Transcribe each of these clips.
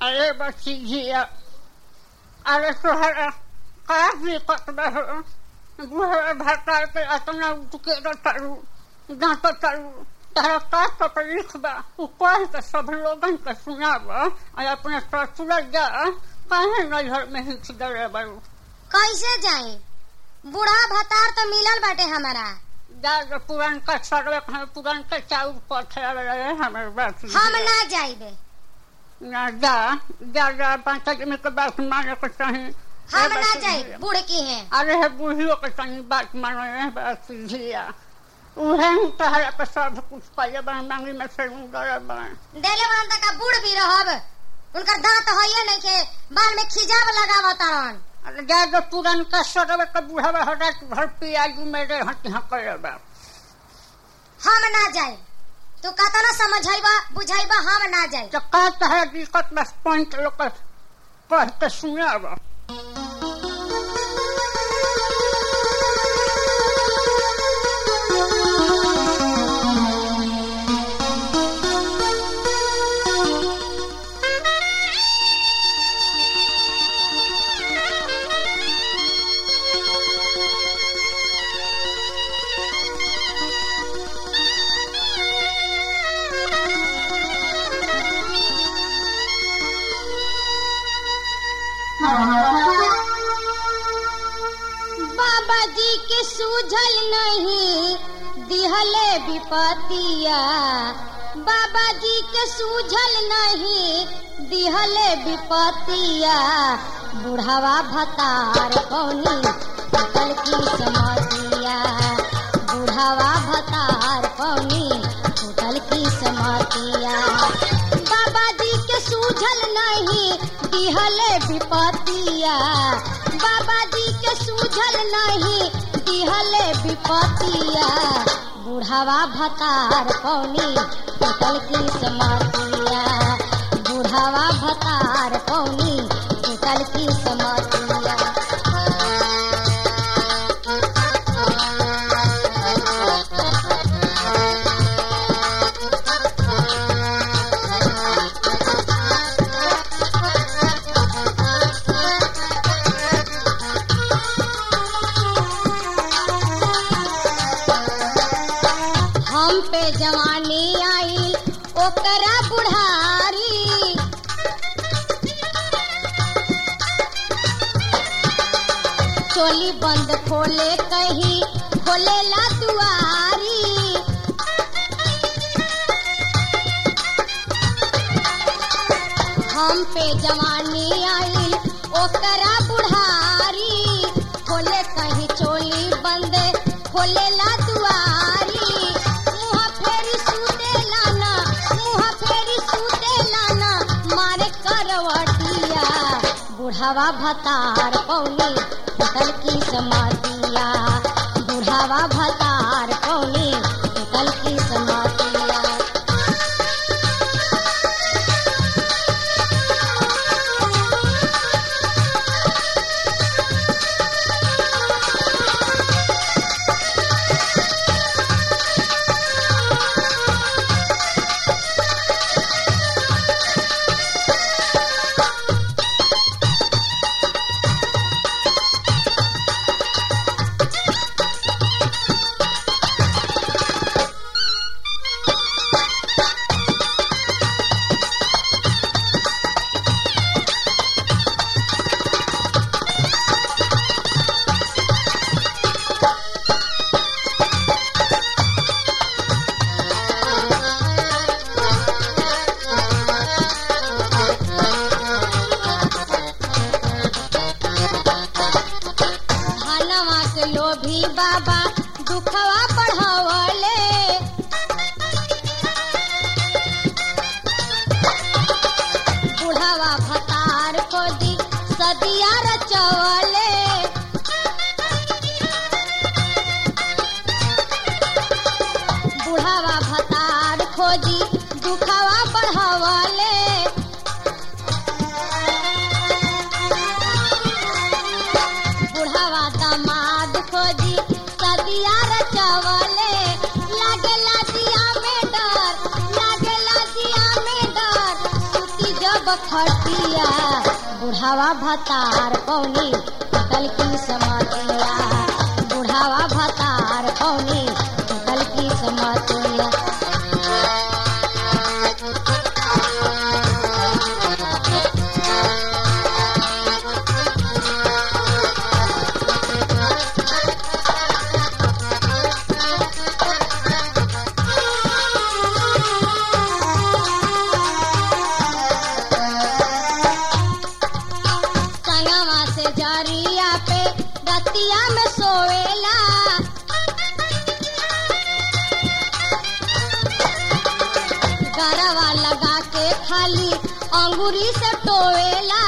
अरे बच्ची जिया अरे तोहरा का दिक्कत बा हो बुढ़े भरता के अतना उठके रटारू दांत तारू तारा का तकलीफ बा उ कह के सब लोगन के सुनाब और अपने ससुर जा काहे नजर में हिच डरे बारू कैसे जाई बूढ़ा भतार तो मिलल बाटे हमारा जा जो पुरान का सर्वे हमें पुरान का चाउर पथे रहे हमारे बात हम ना जाइबे ना जा जा जा पाँच आदमी के बात माने को चाहे हम ना जाई बूढ़ की हैं अरे है बूढ़ियों के तनी बात मानो है बात सीधिया उहे ही तहरा पे सब कुछ पाइए बन मांगी में से डरे बन देले बड़न तक बूढ़ भी रहब उनकर दांत होइए नहीं के बाल में खिजाब लगावतारन अरे जा जो पुरान का सर्वे के बूढ़ा हटा भर पियाजू मेरे हट यहाँ करे बा हम ना जाई तू कहता ना समझाइबा बुझाइबा हम ना जाई तो का तहरा दिक्कत बस पॉइंट लोग के कह के सुने बा बाबा जी के सूझल नहीं दिहले विपतिया बाबा जी के सूझल नहीं दिहले विपतिया बुढ़ावा भतार कौनी कल की समतिया बुढ़ावा भतार कौनी होटल की समतिया बाबा जी के सूझल नहीं दिहले विपतिया बाबा जी के सूझल नहीं दिहले विपतिया बुढ़ावा भतार कौनी होटल की समतिया बुढ़ावा भतार कौनी होटल की समतिया हम पे जवानी आई ओकरा बुढ़ारी चोली बंद खोले कहीं खोलेला दुआरी हम पे जवानी आई ओकरा बुढ़ारी खोले कहीं चोली बंद खोलेला दुआरी मुँह फेरी सूते लाना मुँह फेरी सूते लाना मारे करवटिया बुढ़ावा भतार पौनी होटल की समातिया बुढ़ावा भतार पौनी होटल की समातिया धनवा के लोभी बाबा दुखवा बढ़वले बुढ़ावा भतार को दी सदिया रचवले बुढ़ावा भतार खोजी दुखवा बढ़वले बुढ़ावा दामाद खोजी सदिया रचवले लागेला दिया में डर लागेला दिया में डर सुती जब जब खटिया बुढ़ावा भतार पौनी टूटल की समतिया बुढ़ावा भतार पौनी टूटल की समतिया संगवा से जरिया पे रतिया में सोवेला गरवा लगा के खाली अंगूरी से टोवेला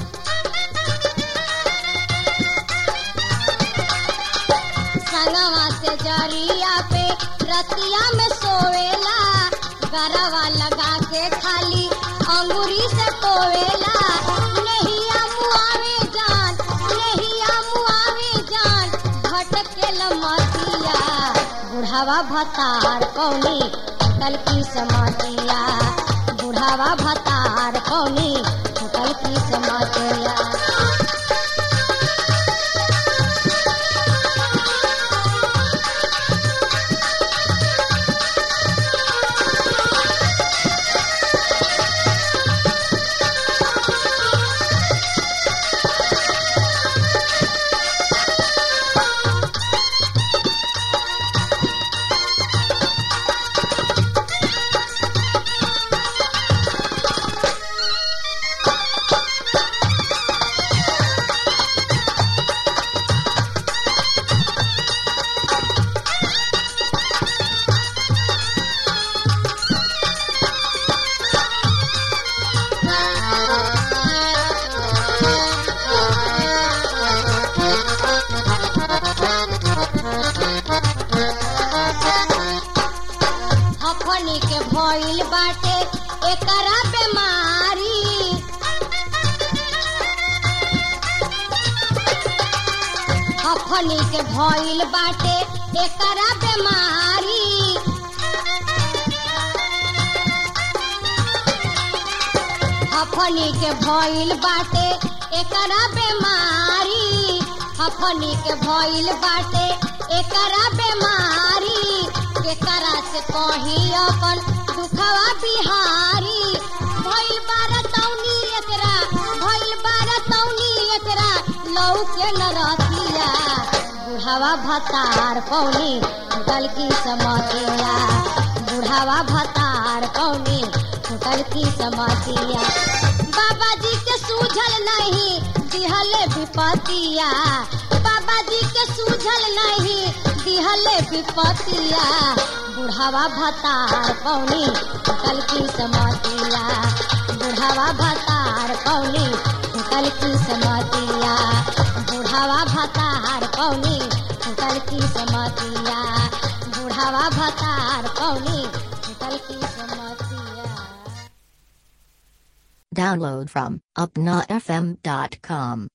संगवा से जरिया पे रतिया में सोवेला गरवा लगा के खाली अंगूरी से टोवेला नहिया मुआवे जान नहिया मुआवे जान भटके लमतिया बुढ़ावा भतार कौनी होटल की समतिया बुढ़ावा भतार कौनी होटल की समतिया हफनी के भइल बाटे एकरा बेमारी हफनी के भइल बाटे एकरा बेमारी हफनी के भइल बाटे एकरा बेमारी हफनी के भइल बाटे एकरा बेमारी एकरा से कही अपन दुखवा बिहारी भइल बारा तौनी एकरा भइल बारा तौनी एकरा लौके न रतिया बुढ़ावा भतार पौनी टूटल की समतिया बुढ़ावा भतार पौनी टूटल की समतिया बाबा जी के सूझल नहीं दिहले विपतिया बाबा जी के सूझल नहीं दिहले विपतिया बुढ़ावा भतार पौनी टूटल की समतिया बुढ़ावा भतार पौनी टूटल की समतिया बुढ़ावा भतार पौनी टूटल की समतिया बुढ़ावा भतार पौनी टूटल की समतिया Download from upnafm.com.